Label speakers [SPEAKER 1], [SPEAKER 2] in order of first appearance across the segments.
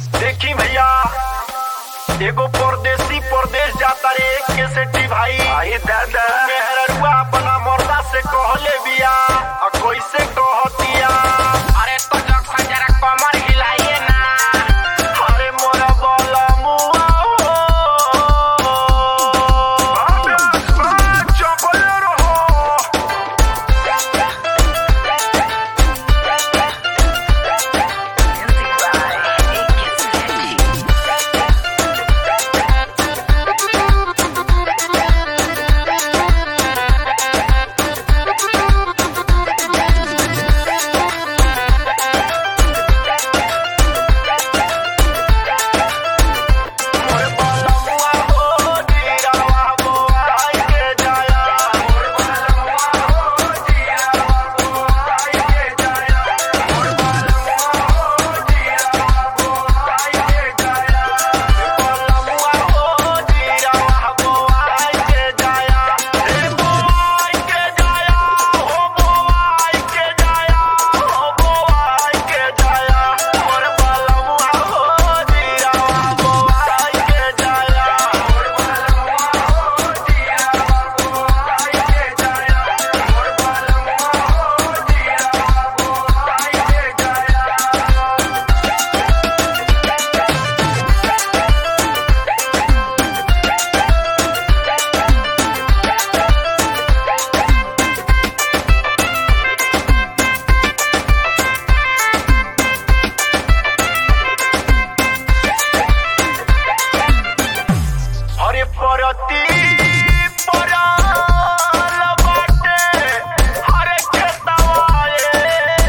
[SPEAKER 1] देखी भैया एगो परदेसी परदेश जाता रे के सेठी भाई आई दादा मेहररुआ अपना मर्दा से कहले बिया आ कैसे कहतिया
[SPEAKER 2] अरे तो जब जरा कमर हिलाइए ना
[SPEAKER 1] अरे मोरा बोला मुआ हो चपल रहो मोर बोला मुआ हो जीरावा बोआई के जाया मोर बोला मुआ हो जीरावा बोआई के जाया मोर बोला मुआ हो जीरावा बोआई के जाया बोला मुआ हो जीरावा बोआई के जाया रे बोआई के जाया हो बोआई के जाया हो बोआई के जाया मोर बोला मुआ हो जीरावा बोआई के जाया मोर बोला मुआ हो जीरावा बोआई के जाया मोर बोला मुआ हो जीरावा बोआई के जाया अरे परती पराल बाटे हरे खेतवाए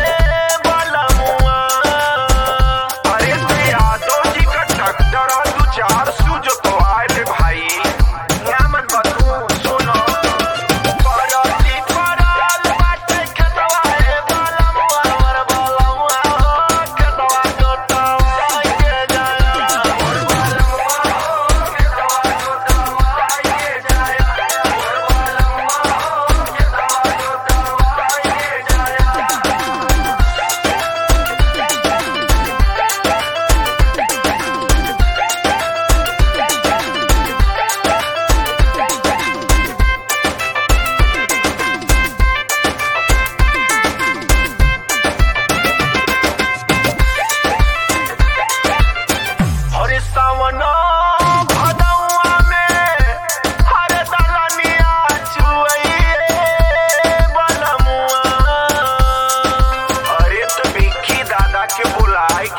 [SPEAKER 1] बलमुआ अरे ते यादव जी का ट्रैक्टर और दू चार सू जो तो आए रे भाई नामन बतू सुनो परती पराल बाटे खेतवाए बलमुआ और बलमुआ हो खेतवा जोतवाए के जाया और बलमुआ हो खेतवा जोतवाए के जाया और बलमुआ हो खेतवा जोतवाए के जाया हरे सावन भदौआ में हरे दलनिया चुइए बलमुआ अरे तो बिक्की दादा के बुलाए